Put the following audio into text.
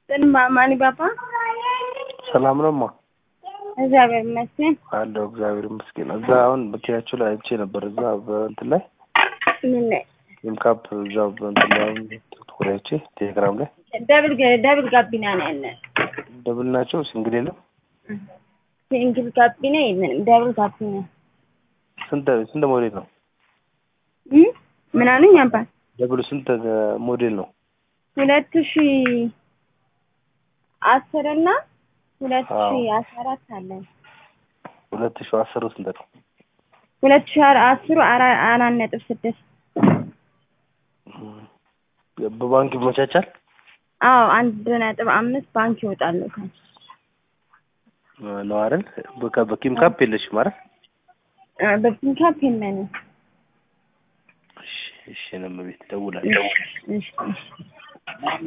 ጥንማ ማኒ ባባ ሰላም ነው ማ እግዚአብሔር ይመስገን። አለው እግዚአብሔር ይመስገን። እዛ አሁን መኪናቸው ላይ አይቼ ነበር። እዛ በእንትን ላይ ምን ላይ ኢምካፕ እዛ በእንትን ላይ አሁን ቲክቶክ ላይ አይቼ ቴሌግራም ላይ ደብል ገ- ደብል ጋቢና ነው ያለን። ደብል ናቸው ሲንግል የለም። ሲንግል ጋቢና የለንም። ደብል ጋቢና ስንት ስንት ሞዴል ነው? እ ምን አሉኝ አባት ደብሉ ስንት ሞዴል ነው? ሁለት ሺ አስር እና ሁለት ሺ አዎ። አስራ አራት አለን። ሁለት ሺህ አስሩ ስንት ነው? ሁለት ሺ አር- አስሩ አራ- አራት ነጥብ ስድስት በባንክ ይመቻቻል። አዎ አንድ ነጥብ አምስት ባንክ ይወጣሉ። ከ- ነው አይደል? በቃ በኪም ካፕ የለሽም አይደል? አ፣ በፒንካፕ የለንም። እሺ እሺ ነው ቤት ደውላለሁ። እሺ እሺ